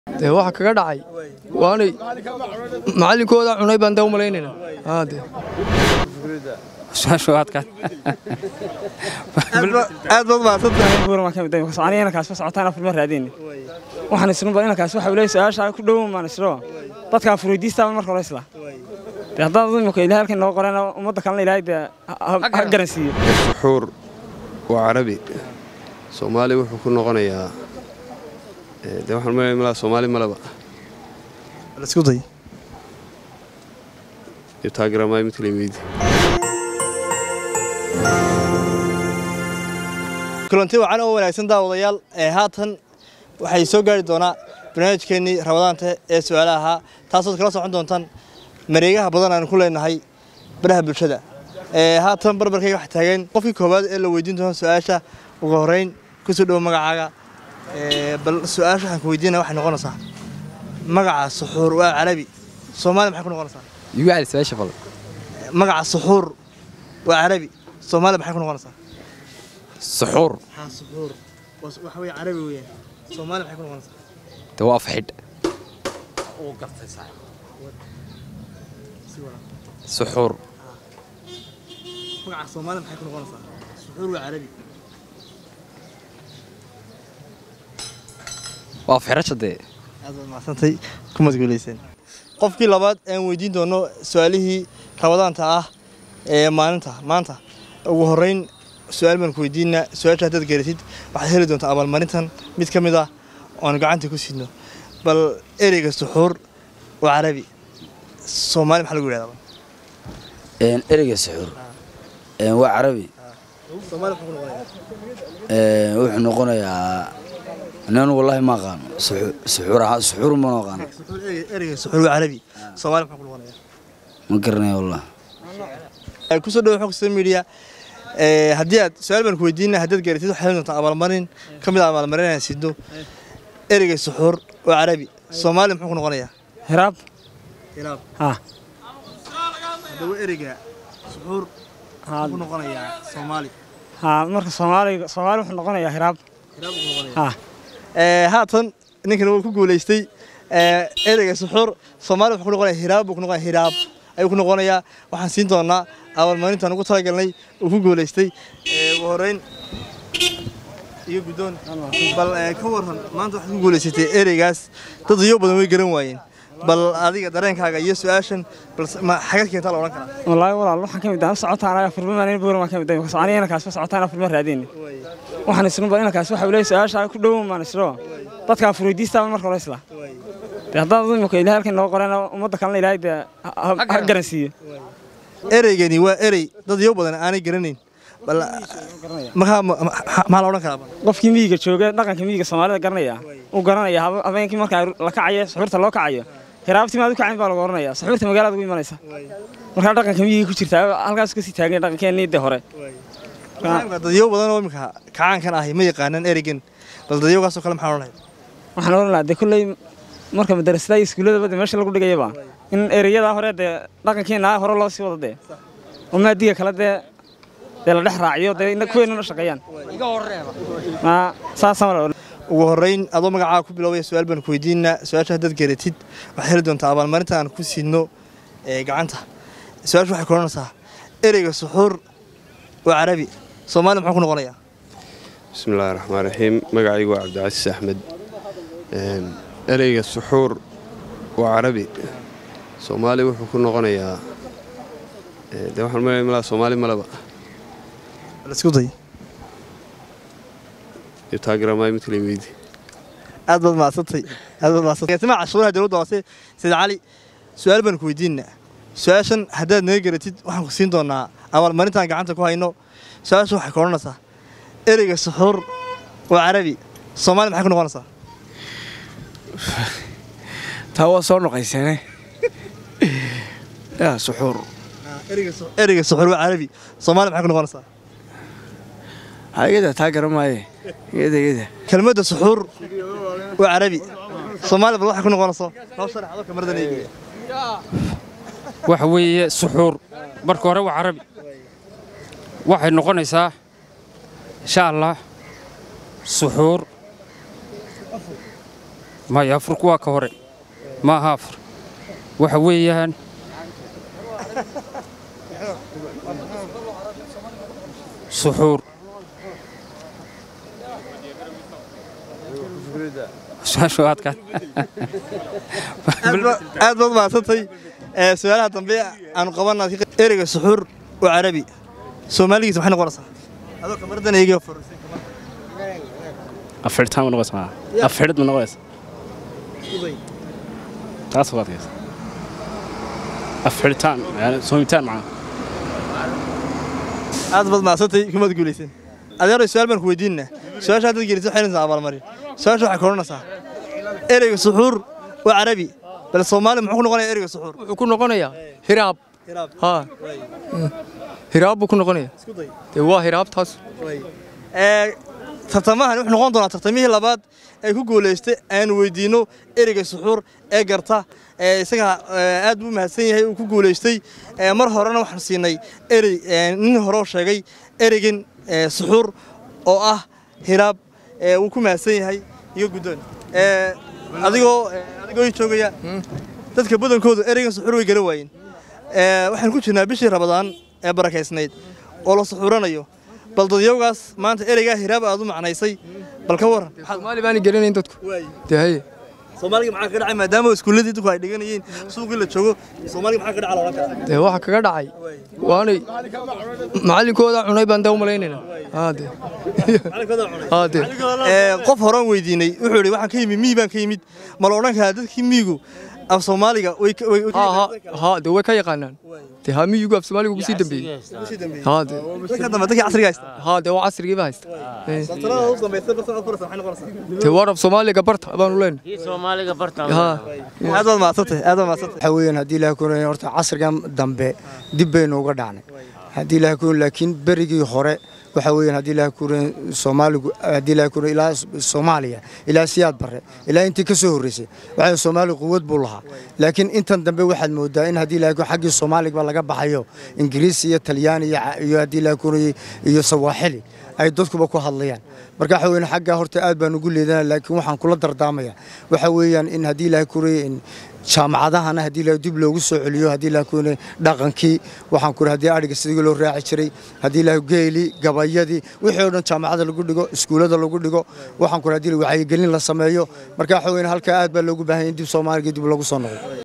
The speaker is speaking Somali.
dee waxa kaga dhacay waanay macallinkooda cunay baan daa u malaynayna haa dee aad baad mahadsantahay kaas socotaan afur ma raadin waxaan isnu baa inankaas waxa leeyahay su'aasha ku dhow maan isro dadka furidiista marka hore isla de haddaan imika ilaahay halkan noo qorana ummadda kalena ilaahay de ha garansiiyo suxuur waa carabi soomaali wuxuu ku noqonayaa de waxaan malaya malaa soomaali malaba isku day iyo taageeramaay mid kale weydi kulanti wacan oo wanaagsan daawadayaal ee haatan waxay soo gaari doonaa barnaamijkeennii ramadaanta ee su-aalaha ahaa taasood kala socon doontaan mareegaha badan aan ku leenahay baraha bulshada ee haatan barbarkayga waxa taagan qofkii koowaad ee la weydiin doono su-aasha ugu horreyn kusoo dhowo magacaaga bal su-aasha waxaan ku weydiinaya waxay noqonaysaa magaca suxuur waa carabi soomaaliya maxay ku noqonaysaa igu cali su-aasha fal magaca suxuur waa carabi soomaaliya maxay ku noqonaysaa suxuur haa suxuur waxa weeye carabi weeyaan soomaaliya maxay ku noqonaysaa de waa fixidh suxuur magaca soomaaliya maxay ku noqonaysaa suxuur waa carabi waa fixirasha dee aad baad macsantay ku madguulayseen qofkii labaad aan weydiin doono su-aalihii rabadaanta ah ee maalinta maanta ugu horreyn su-aal baan ku weydiinaa su-aasha haddaad garatid waxaad heli doontaa abaalmarintan mid ka mid ah oan gacanta ku sidno bal ereyga suxuur waa carabi soomaali maxaa lagu yidhahdaa ereyga suxuur waa carabi soomaali maxaa ku noqonayaa wuxuu noqonayaa nin wallahi ma aqaano suxuur ahaa suxuur ma aqaano suxuur ereyga suxuur waa carabi soomaali maxaa ku noqonayaa ma garanaya wallah kusoo dhawo xog social media ee haddii aad su-aal baan ku weydiina haddaad garatid waxaad heli doontaa abaalmarin ka mid ah abaalmarin aan sidno ereyga suxuur waa carabi soomaali muxuu ku noqonayaa hiraab ilaab ha haddaba ereyga suxuur muxuu ku noqonayaa soomaali ha marka soomaaliga soomaali wuxuu noqonayaa hiraab ilaab ku noqonayaa ha ee haatan ninkan wuu ku guuleystay ee ereyga suxuur soomaali wuxuu ku noqonayaa hiraab buu ku noqonayaa hiraab ayuu ku noqonayaa waxaan siin doonaa abaalmarintaan ugu talagalnay uu ku guuleystay ee ugu horreyn iyo guddoon bal ee, ka waran maanta waxaad ku guuleysatay ereygaas dad iyo badan way garan waayeen bal adiga dareenkaaga iyo su-aashan bal s- ma xagad keentaa la odhan karaa wallaahi walaal waxaan ka mid ah socotaan anaga afur ma buur ma ka mid ah soconaya inankaas socotaan afur ma raadin waxaan isnu baa inankaas waxa leeyahay su'aasha ku dhow maan isro dadka furidiista marka hore isla de haddaan imika ilaahay halkan noo qorana ummadda kalena ilaahay de ha garansiiyo ereygani waa erey dad iyo badan aanay garanayn bal markaa ma- ma- maxaa la odhan karaa qofkii miyiga jooga dhaqanka miyiga soomaalida garanaya uu garanaya habe- habeenkii marka la kacayo suxuurta loo kacayo hiraabtii maad u kacayn baa lagu oranaya suxuurta magaalada ugu imanaysa markaa dhaqanka miyiga ku jirta halkaas kasii taagan dhaqankeennii de hore Imika dadyo badan oo imika kacaankan ahi ma yaqaanaan ereygan bal dadyogaasoo kale maxaa odhanaya waxaan oran lahaa de kolley marka madarasada iyo iskuullada de meesha lagu dhigayaba in ereyada hore dee dhaqankeena hore loo sii wado dee oo maadiga kale dee dee la dhex raaciyo dee ina- kuweynuna shaqeeyaan ma saasaan wala ugu horreyn adoo magacaaga ku biloobaya su-aal baan ku weydiinaa su-aasha haddaad garatid waxaad heli doontaa abaalmarinta aan ku siidno ee gacanta su-aasha waxay ku odhanaysaa ereyga suxuur waa carabi soomaali muxuu ku noqonayaa bismi illaahi raxmaan raxiim magacaygu waa cabdicasiis axmed Een, ereyga suxuur waa carabi soomaali wuxuu ku noqonayaa ee, de waxaan malaya malaa soomaali malaba bal isku day iyo taageeramaay mid kale weydi aad baad mahadsantay aad baad mahadsantay sima cashuuraha dowladda hoose sayid cali su-aal baan ku weydiinaa su-aashan haddaad naga garatid waxaan ku siin doonaa abaalmarintaan gacanta ku hayno su-aasha waxay ku odhanaysaa ereyga suxuur waa carabi soomaali maxay ku noqonaysaa taa waa soo noqayseene yaa suxuur ereyga suxuur waa carabi soomaali maxay ku noqonaysaa ha igada taa garan maaye igada igada kelmadda suxuur waa carabi soomaali bal waxay ku noqonayso noo sharax adoo kamaradan eegaya waxa weeye suxuur marka hore waa carabi waxay noqonaysaa insha allah suxuur maya afurku waa ka hore ma aha afur waxa weeyaan suxuur su-aashu waa adkaan aad ba- aad baad mahadsantay Ee, su-aalaha dambe aanu qabana ereyga suxuur waa carabi soomaaligiisa maxay noqonaysaa adoo kamaradan eegi furusay afirtaan ma noqonaysa afirid ma noqonaysa taas waa adkaysa afiritaan yani soomitaan macaa aad baad mahadsantay kumaad guulaysan adeero su-aal baan ku weydiinna su-aasha haddaad gelisa waxay naysaa abaalmarin su-aasha waxay koranaysaa ereyga suxuur waa carabi bal soomaali muxuu ku noqonayaa ereyga suxuur wuxuu ku noqonayaa hiraab haa hiraab buu ku noqonayaa dee waa hiraabtaas Ee, tartamahan wuxuu noqon doonaa tartamihii labaad ee ku guulaystay aanu weydiino ereyga suxuur ee garta ee isaga ee, aad buu u mahadsan yahay uu ku guulaystay Ee, mar horena waxaan siinay erey ee, nin hore oo sheegay ereygan ee, suxuur oo ah hiraab ee, wuu ku mahadsan yahay iyo guddoon Ee, adigoo ee, adigoo ii joogaya dadka badankoodu ereygan suxuur way garan waayeen Ee, waxaan ku jirnaa bishii rabadaan ee barakaysnayd oo la suxuuranayo bal dadyowgaas maanta ereygaa hiraab aad u macnaysay bal ka waran soomaali baana gelinayn dadku dee haye soomaaliga maxaa ka dhacay maadaama iskuulladii dadku ay dhiganayeen suuqii la joogo soomaaliga maxaa ka dhaca la odhan karaa dee waxa kaga dhacay waanay macallinkooda cunay baan dee u malaynayna haa dee haa dee Ee, qof horaan weydiinay wuxuu yidhi waxaan ka yimid miyi baan ka yimid ma la odhan karaa dadkii miyigu af soomaaliga way ka- way- way- haa haa haa dee way ka yaqaanaan dee haa miyugu af soomaaliga ugu sii dambeeyey haa dee dadka dambe dadkii casriga haysta haa dee waa casrigiiba haysta Ee, santalada ugu dambaysa barta aad furaysa maxay noqonaysaa dee waar af soomaaliga barta baanu leenahay soomaaliga barta haa aad baad mahadsantay aad baad mahadsantay waxa weeyaan haddii ilaahay ku leeyahay horta casrigan dambe dib baynu uga dhacnay haddii ilaahay ku laakiin berigii hore waxa weeyaan haddii ilaahay ku leeyahay Soomaaligu haddii ilaahay ku leeyahay ilaa Soomaaliya ilaa siyaad bare ilaa intii ka soo horeysay waxa Soomaali quwad buu lahaa laakiin intan dambe waxaad moodaa in haddii ilaahay ku xaggii Soomaaliga laga baxayo Ingiriisi iyo Talyaani iyo ca- iyo haddii ilaahay ku leeyahay iyo Sawaaxili ay dadkuba ku hadlayaan marka waxa weeyaan xagga horta aad baan ugu leedanaa laakiin waxaan kula dardaamaya waxa weeyaan in haddii ilaahay ku leeyahay in jaamacadahana haddii la dib loogu soo celiyo haddii la kuune dhaqankii waxaan ku haddii adhiga sidii loo raaci jiray haddii la geeli gabayadii wixii oo dhan jaamacada lagu dhigo iskuulada lagu dhigo waxaan ku haddii wacyigelin la sameeyo marka waxa weeyaan halka aad baa loogu baahan yahay in dib Soomaaliga dib loogu soo noqdo